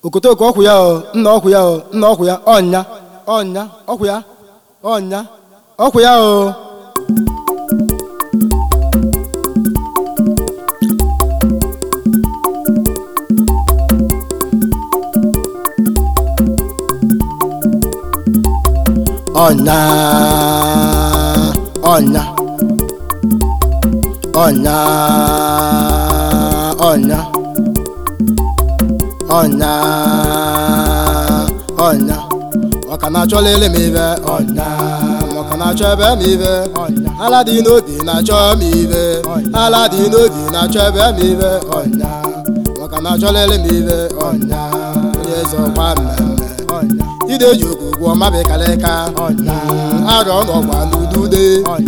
okotoko ọkwụ ya o nna ọkwụ ya o nna ọkwụ ya ọnya ọnya ọkwụ ya ọnya ọkwụ ya o ọnya ọnya ọnya ọnya ọnya ọnya ọka na-achọ lele m ibe ọnya ọka na-achọ ebe m ibe ọnya ala dị n'obi na-achọ m ibe ala dị n'obi na-achọ ebe m ibe ọnya ọka na-achọ lele m ibe ọnya onye eze ọkwa mmemme ọnya ide ji okwu gwụọ mabikalịka ọnya arọ n'ọgba n'udude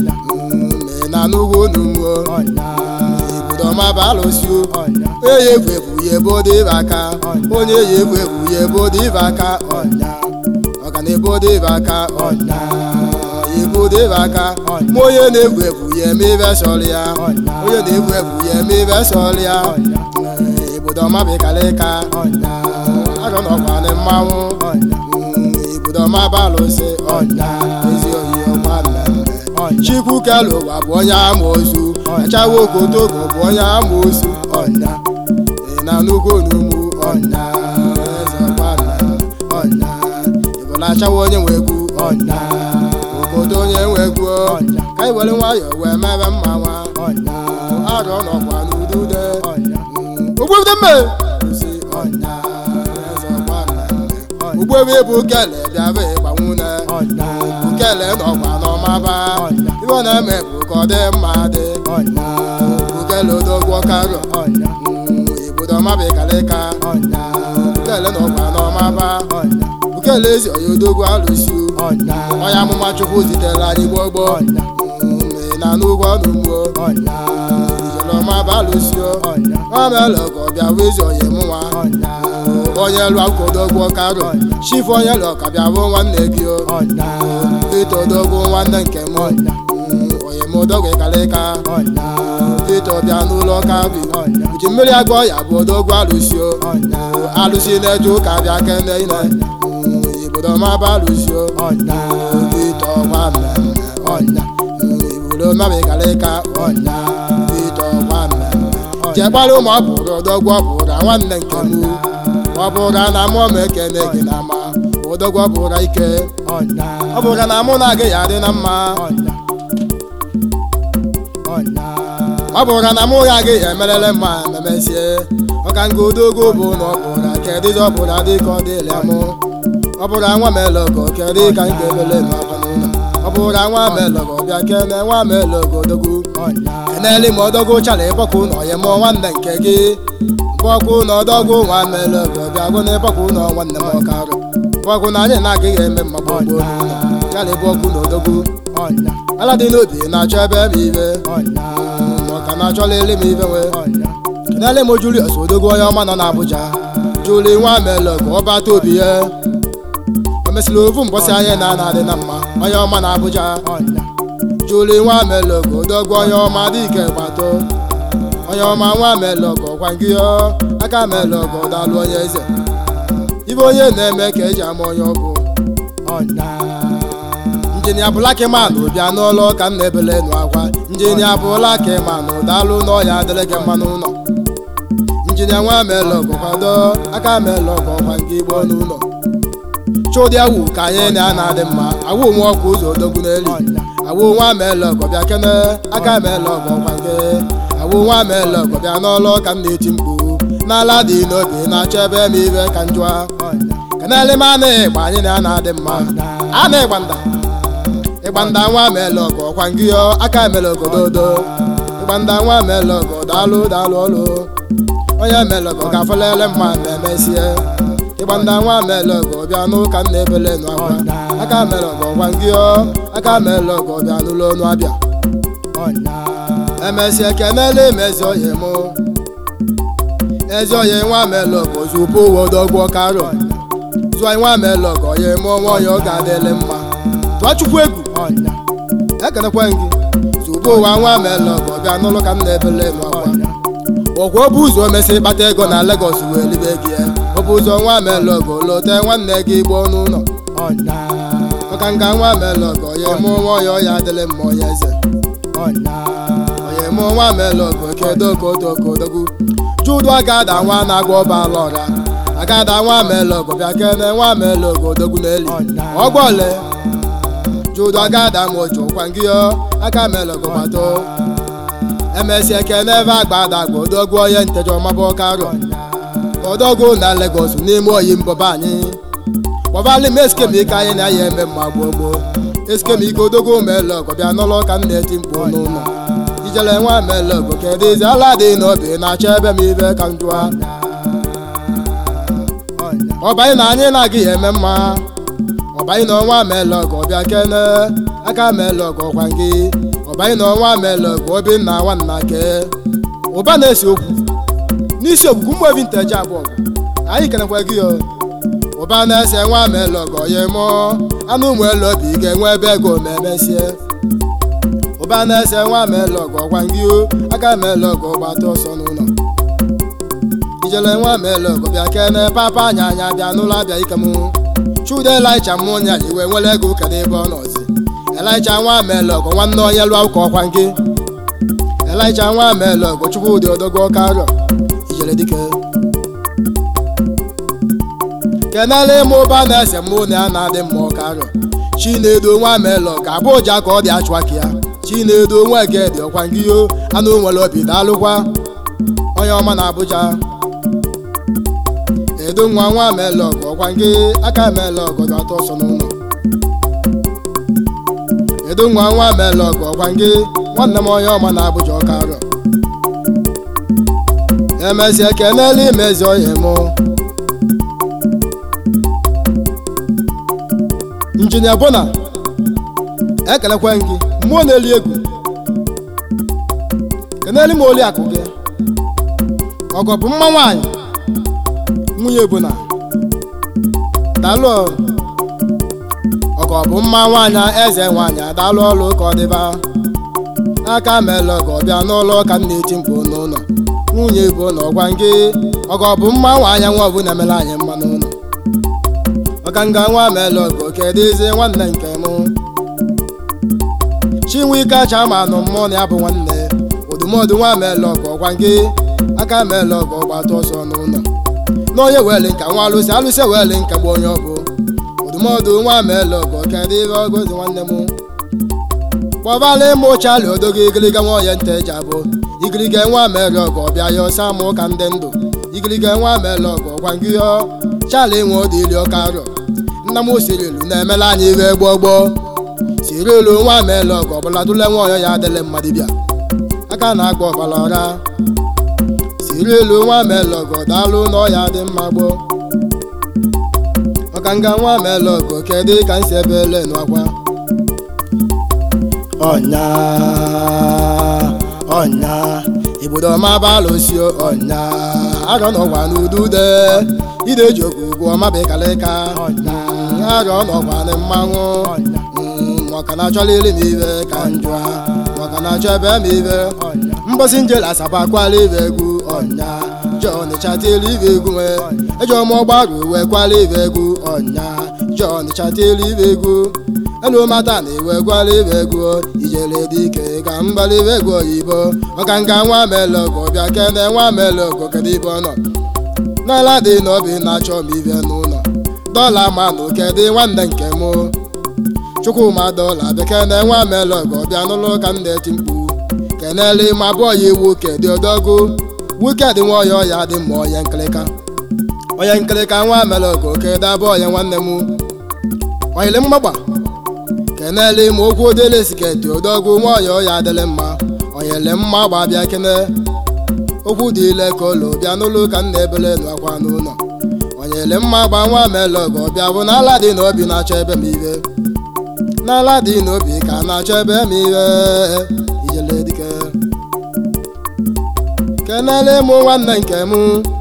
me na n'ugwu n'ugwo ibudo mabalụsio onye egwu egwu ya ebe ọ dịbe aka onye yi egwu egwu ya ebe ọ dịbe aka ọnya ọga na ebe ọ dịbe aka ọnya ebe ọ dịbe aka ma onye na-egwu egwu ya eme ibe sọrọ ya onye na-egwu egwu ya eme ibe sọrọ ya ibudo mabikalịka arọ n'ọgba na mmanwụ ibudo mabalụsi ọnya ezi oyi ọgba mmemme chikwu kelu ụwa bụ onye amoosu achawa okotogo bụ onye amoosu ọnya ị na nnukwu onugbu ọnya eze ọgba mmemme ọnya ịbụla achawa onye nwe egwu ọnya obodo onye nwe egwu ọnya ka anyị were nwayọọ wee mebe mma nwa ọnya arọ n'ọkwa n'udude ọnya ogbude mme si ọnya eze ọgba mmemme ugbobe bụ kele bịaba ịgbanwune bukele n'ọkwa n'ọmaba ibe ọ na-eme bụ ka ọ dị mma dị bukele odogwo karọ ibodo mabikalịka bukele n'ọkwa n'ọmaba bukele ezi onye odogwo alụsi onye amụma chukwu zitere anyị gbogbo na n'ugwu ọnụgbo ijelọmaba alụsio nwamelọgọ bịa wezi onye mụnwa onye lụ akwụkwọdogwo karọ chifu onye lụ ka bịa bụ nwanne gị Peter odogwu nwanne nke m onye m odogwu ịkalịka Peter bịa n'ụlọ ụka bi uji mmiri agụ ya bụ odogwu alụsio alụsi na-eje ụka bịa kene ine ibodo maba alụsio Peter ọgwa mmemme ọnya ibodo maba ịkalịka ọnya Peter ọgwa mmemme chekwara ụmụ ọ bụrụ odogwu ọ bụrụ nwanne nke m ọ bụrụ na mụ m ekene gị na ma odogwu ọ bụrụ ike ọ bụrụ na mụ na gị ya adị na mma ọ bụrụ na mụ ya gị ya emerele mma ememesie ọka nga odogwu bụ na ọ bụrụ kedịzi ọ bụrụ dị ka ọ dịla mụ ọ bụrụ nwa melọgọ kedị ka m ga-emele n'ọkwa n'ụlọ ọ bụrụ nwa melọgọ bịa kene nwa melọgọ odogwu keneli ma odogwu chala ịbọkụ na onye mụọ nwanne nke gị bọkụ na ọdọgwu nwa melọgọ bịa gụ na ịbọkụ na nwanne m ọkarụ bọkụ na anyị na-agaghị eme mma gbogbo chala ịbọkụ na odogwu ala dị n'obi na-achọ ebe m ibe maka na-achọla ele m ibe nwe keneli m Julius odogwu onye ọma nọ n'Abuja juli nwa melọgọ ọbata obi ya o mesịrị ovu mbọsị anyị na-ana adị na mma onye ọma na Abuja juli nwa melọgọ odogwu onye ọma dị ike gbato onye ọma nwa melọgọ gwa gị aka melọgọ dalụ onye eze ibe onye na-eme ka eji ama onye ọ bụ injinia bụlakiman bịa n'ụlọ ka m na-ebele nụ akwa injinia bụlakiman dalụ n'ọya adịrị gị mma n'ụlọ injinia nwa melọgọ kwado aka melọgọ gwa gị igbo n'ụlọ chụdị awụ ka anyị na-ana adị mma awụ nwe ọkụ ụzọ odogwu n'elu awụ nwa melọgọ bịa kene aka melọgọ gwa gị awụ nwa melọgọ bịa n'ụlọ ka m na-eti mkpu n'ala dị n'obi na-achọ ebe m ibe ka njụa kenele m ana ịgba anyị na-ana adị mma ana ịgbanda ịgbanda nwa melọgọ ọkwa ngịọ aka melọgọ dodo ịgbanda nwa melọgọ daalụ daalụ ọlụ onye melọgọ ga-afọlele mma ma emesie ịgbanda nwa melọgọ bịa n'ụka nna ebele nụ akwa aka melọgọ ọkwa ngịọ aka melọgọ bịa n'ụlọ ọnụ abịa emesie kenele mezi oyi mụ ezi oyi nwa melọgọ zupu wodogwo karọ zụọ nwa melọgọ ya mụọ nwa ya ọ ga-adịlị mma tụọ chukwu egwu ekenekwe gị zugbo ụwa nwa melọgọ bịa n'ụlọ ka m na-ebele n'ọkwa ọkwa ọ bụ ụzọ omesi ịkpata ego na Lagos wee libe gị ya ọ bụ ụzọ nwa melọgọ lote nwanne gị gboo n'ụlọ ọnya maka nga nwa melọgọ ya mụ nwa ya ọya adịlị mma onye eze ọnya onye mụ nwa melọgọ kedo kodo kodogwu judu agada nwa na-agwa ọbala ọra agada nwa melọgọ bịa kene nwa melọgọ odogwu n'eli ọgbọle judu agada ma oji ụkwa ngị yo aka melọgọ gbato emesịa kene ebe agbada gba odogwu onye ntejọ mabụ karọ odogwu na Lagos n'ime oyi mbọba anyị kpọbali m eskemike anyị na ya eme mma gboo gboo eskemike odogwu melọgọ bịa n'ụlọ ka m na-eti mkpu n'ụlọ ijele nwa melọgọ kedu izi ala dị n'obi na-achọ ebe m ibe ka m jụa ọbanyị na anyị na-agị ya eme mma ọbanyị na ọnwa melọgọ bịa kene aka melọgọ kwa gị ọbanyị na ọnwa melọgọ obinna nwanna ke ụba na-ese okwu n'isi ogbugwu mmụọ vinteji abụọ anyị kenekwa gị o ụba na-ese nwa melọgọ ya mụọ anụ ụmụ elu obi ga-enwe ebe ego ma emesie ụba na-ese nwa melọgọ gwa gị o aka melọgọ gbata ọsọ n'ụlọ ijele nwa melọgọ bịa kene papa anya anya bịa n'ụlọ abịa ike m chude elaicha mụ nya iwe nwere ego kedu ebe ọ nọzi elaicha nwa melọgọ nwanne onye lụọ ụka ọkwa nke elaicha nwa melọgọ chukwudị odogo karọ ijele dike kenele ịmụ ụba na-ese mụ na ya na-adị mma ọkarọ chinedo nwa melọgọ abụja ka ọ dị achụaka ya chinedo nwa egedi ọkwa ngị yo anụ nwere obi daalụkwa onye ọma na Abuja edo nwa nwa melọgọ ọkwa ngị aka melọgọ ga-atọ ọsọ n'ụlọ edo nwa nwa melọgọ ọkwa ngị nwanne m onye ọma na Abuja ọkarọ emesịa kenele imezi onye mụ injinia bona ekelekwe gị mmụọ na-eli egwu keneli m oli akụ gị ọgọ bụ mma nwaanyị nwunye bona daalụ ọgọ bụ mma nwaanyị eze nwaanyị daalụ ọlụ ka ọ dịba aka mele ọgọ bịa n'ụlọ ka m na-eti mkpu n'ụlọ nwunye bụ na ọgwa gị ọgọ bụ mma nwaanyị nwa ọbụ na-emere anyị mma n'ụlọ ọkanga nwa melọgọ kedu izi nwanne nke mụ chinwike chama nụ mmụọ na ya bụ nwanne odumọdụ nwa melọgọ gwa gị aka melọgọ gbata ọsọ n'ụlọ n'onye weli nka nwa alụsị alụsị weli nka gba onye ọbụ odumọdụ nwa melọgọ kedu ihe ọgọzi nwanne m kpọbala ịmụ chali odogo igiliga nwa onye nta eji abụ igiliga nwa melọgọ bịa ya ọsa mụ ka ndị ndụ igiliga nwa melọgọ gwa gị ọ chali nwe odili ọkarọ nna m sirilu na-emela anyị ihe gboo gboo sirilu nwa melọgọ ọbụla tụle nwa ọyọ ya adịlị mmadụ bịa aka na-agba ọbara ọra sirilu nwa melọgọ daalụ na ọya dị mma gboo ọkanga nwa melọgọ kedu ka m si ebe ele n'akwa ọnya ọnya ibodo mabalụsio ọnya arọ n'ọgwa n'udude ideji ogugwu ọmabikalịka arọ n'ọgwa na mmanwụ maka na achọlili m ibe ka njụa maka na achọ ebe m ibe mbosi njela asaba kwala ibe egwu ọnya jọn chatili ibe egwu nwe ejọ m ọgbaru uwe kwala ibe egwu ọnya jọn chatili ibe egwu elu mata na iwe gwala ibe egwu ijele dike ka mgbali ibe egwu oyibo ọkanga nwa melọgọ bịa kene nwa melọgọ kedu ibe ọ nọ n'ala dị n'obi na-achọ m ibe n'ụlọ dọla manụ kedu nwanne nke mụ chukwuma dọla bekene nwa melọgọ bịa n'ụlọ ka m na-eti mkpu kenele ma abụọ ya iwu kedị odogwu wiked nwa ọya ọya dị mma onye nkịlịka onye nkịlịka nwa melọgọ kedu abụọ ya nwanne m onyele mgbagba kenele ma okwu odele siketi odogwu nwa ọya ọya adịlị mma onyele mma gba bịa kene okwu dị ile ka ụlọ bịa n'ụlọ ka m na-ebele n'akwa n'ụlọ onyele mma gba nwa melọgọ bịa bụ n'ala dị n'obi na-achọ ebe m ibe n'ala dị n'obi ka na-achọ ebe m ibe ijele dike kenele mụ nwanne nke m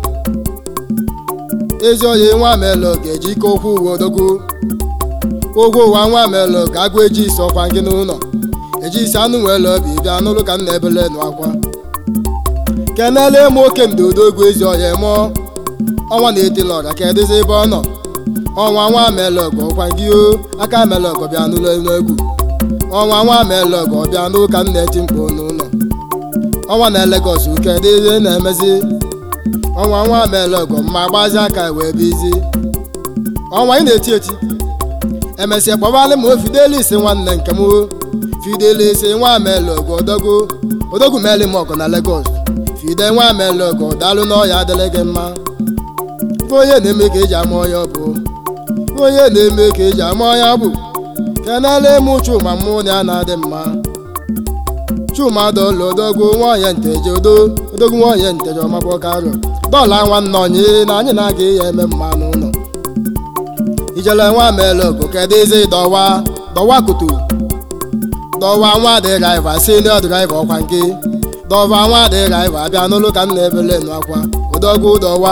ezi oyi nwa melọgọ eji ike okwu uwe odogwu ogwu ụwa nwa melọgọ agụ eji isi ọkwa gị n'ụlọ eji isi anụ nwere obi bịa n'ụlọ ka m na-ebele n'akwa kenele m oke ndodogwu ezi ọhịa mụọ ọnwa na-etila ọra ka edozi ebe ọ nọ ọnwa nwa melọgọ ọkwa gị o aka melọgọ bịa n'ụlọ egwu ọnwa nwa melọgọ bịa n'ụka m na-eti mkpu n'ụlọ ọnwa na Lagos uke dịzi na-emezi ọnwa nwa melọgọ mma gbazi aka wee bizi ọnwa ị na-eti eti emesịa kpọbalị m o Fidelis nwanne nke m Fidelis nwa melọgọ odogo odogu meli m ọgọ na Lagos fide nwa melọgọ daalụ n'ọya adịrị gị mma ife onye na-eme ka eji ama ọya bụ ife onye na-eme ka eji ama ọya bụ kenele m chuma mụ na ya na-adị mma chuma dọla odogwu nwaonye nteje odo odogwu nwaonye nteje ọmabọkarọ dọla nwanne onye na anyị na-aga ya eme mma n'ụlọ ijele nwa melọgọ kedụzi dọwa dọwa kutu dọwa nwa dịraiva senio draiva ọkwa nke dọva nwa dịraiva abịa n'ụlọ ka m na-ebele nụ akwa odogwu dọwa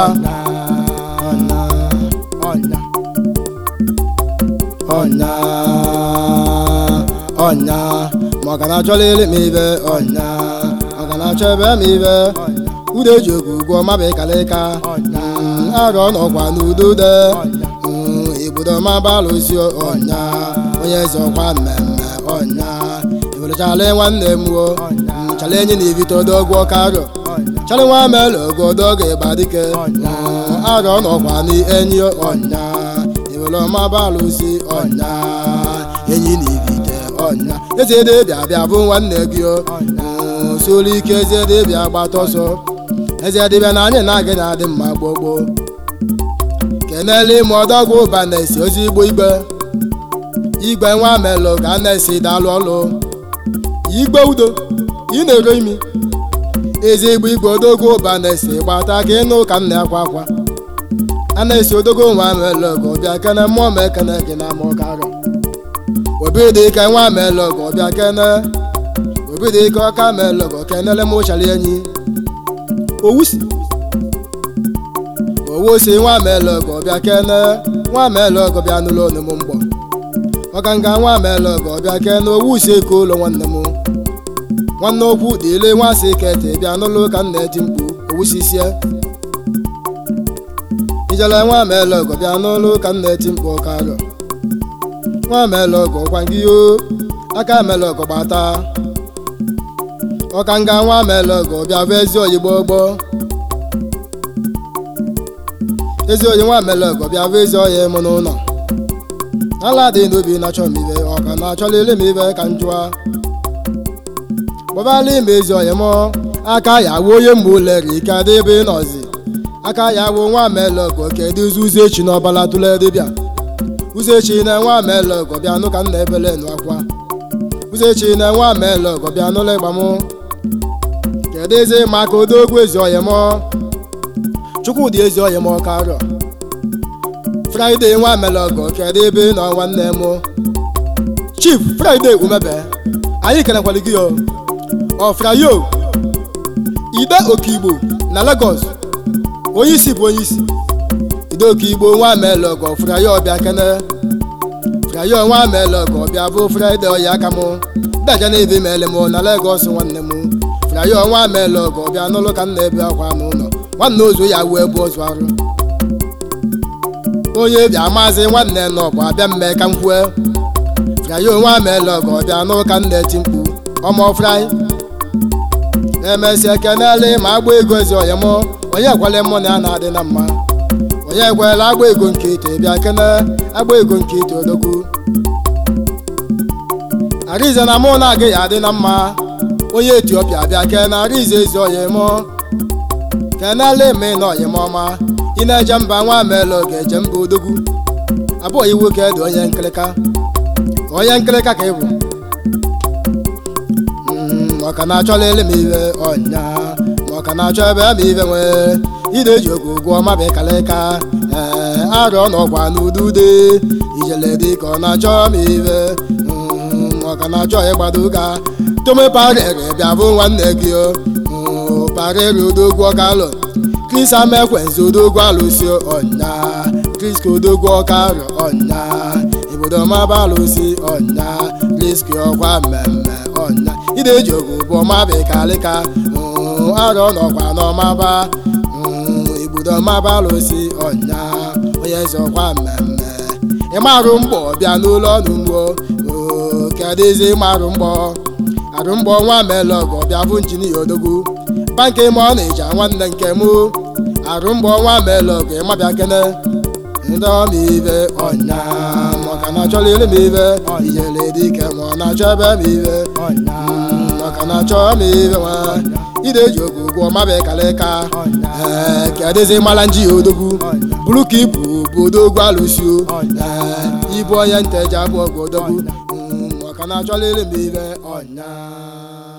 ọnya ọnya ọnya ma ọ ga na-achọla ele m ibe ọnya ọ ga na-achọ ebe m ibe udo eji ogu ụgwọ maba ịkalịka arọ n'ọkwa n'udo de igbodo mabalụsi ọnya onye eze ọkwa mmemme ọnya iwerechala nwanne m wo chala enyi na ibite odogwu ọkarọ chala nwa mele ogodogo ịgba dike arọ n'ọkwa n'enyi ọnya iwere ọmabalụsi ọnya enyi na ibite ọnya eze debịa bịa bụ nwanne gị solu ike eze debịa gbata ọsọ eze dịbịa na anyị na-aga na-adị mma gbogbo kenele ime ọdọgwụ ụba na-esi ozi igbo igbe igwe nwa melụ ka a na-esi dalụ ọlụ igbe udo ị na-ero imi ezi igbo igwe odogwu ụba na-esi gbata ka ịnụ ka m na-akwa akwa a na-esi odogwu nwa melụ ka ọbịa kene mmụọ ma ekene gị na ama ọkarọ obi dị ike nwa melụ ka ọbịa kene obi dị ike ọka melụ ka kenele m ụchara enyi owusi owosi nwa melọgọ bịa kene nwa melọgọ bịa n'ụlọ onu m mgbọ maka nga nwa melọgọ bịa kene owusi eke ụlọ nwanne m nwanne okwu dịle nwa si kete bịa n'ụlọ ka m na-eti mkpu owusisie ijele nwa melọgọ bịa n'ụlọ ka m na-eti mkpu ọkarọ nwa melọgọ gwa gị o aka melọgọ gbata ọka nga nwa melọgọ bịa bụ ezi oyigbo gbọ ezi onye nwa melọgọ bịa bụ ezi ọya mụ n'ụlọ ala dị n'obi na-achọ m ibe ọ ka na-achọla ele m ibe ka m jụa gbabala ime ezi ọya mụ aka ya wuo onye mgbe ụlere ike adị ebe ị nọzi aka ya wuo nwa melọgọ kedu ụzọ ụzọ echi n'ọbala tụle dịbịa ụzọ echi na nwa melọgọ bịa nụ ka m na-ebele nụ akwa ụzọ echi na nwa melọgọ bịa n'ụlọ ịgba m kedu ezi maka odogwu ezi ọya mụ chukwudị ezi ọya m ọka arọ fraịde nwa melọgọ kedu ebe nọ nwanne m chief fraịde umebe anyị kenekwara gị ọ frayo ide okigbo na Lagos onye isi bụ onye isi ide okigbo nwa melọgọ frayo ọbịa kene frayo nwa melọgọ ọbịa bụ fraịde ọya aka m daja na ebe mele m na Lagos nwanne m frayo nwa melọgọ ọbịa n'ụlọ ka m na-ebe akwa m ụlọ nwanne ozu ya wee bụ ozu arụ onye bịa maazị nwanne nọbụ abịa mme ka m kwue frayo nwa melọgọ ọbịa n'ụka m na-eti mkpu ọmọ frai na-emesi ekenele ma agba ego ezi ọya m onye ekwele mụ na ya na-adị na mma onye ekwela agba ego nke ite bịa kene agba ego nke ite odogwu arize na mụ na-aga ya adị na mma onye etiopia bịa kene arize ezi ọya m kenele eme na ọya m ọma ị na-eje mba nwa melụ ga-eje mba odogwu abụọ iwu ka dị onye nkịrịka onye nkịrịka ka ị bụ maka na-achọla ele m ibe ọnya maka na-achọ ebe ma ibe nwee ide eji oge ụgwọ maba ịkalịka ee arọ n'ọkwa n'udude ijele dị ka ọ na-achọ m ibe maka na-achọ ịgbado ụka tome parere bịa bụ nwanne gị parere odogwu ọkalụ kris amekwenzi odogwu alụsi ọnya kriski odogwu ọkarọ ọnya obodo maba alụsi ọnya kriski ọkwa mmemme ọnya ide eji ogu bụ ọmaba ịkalịka arọ n'ọkwa n'ọmaba igbodo maba alụsi onye zọkwa mmemme ịmarụ mgbọ bịa n'ụlọ ọnụ mgbo kedụzi ịmarụ mgbọ arụ mgbọ nwa melọgọ bịa bụ injinia odogwu banki ma ọ na-eji nwanne nke mụ arụ mgbọ nwa melọgọ ịmabịa kene ndị ọma ibe ọnya maka na achọrọ ire m ibe iyere dike ma ọ na-achọ ebe m ibe maka na achọ m ibe nwa ide eji oge ụgwọ mabịa kalịka ee kedụzi mara nji odogwu bụrụ ka ibu bụ odogwu alụsio ee ibu onye nteji abụ ọgụ odogwu maka na achọrọ ire m ibe ọnya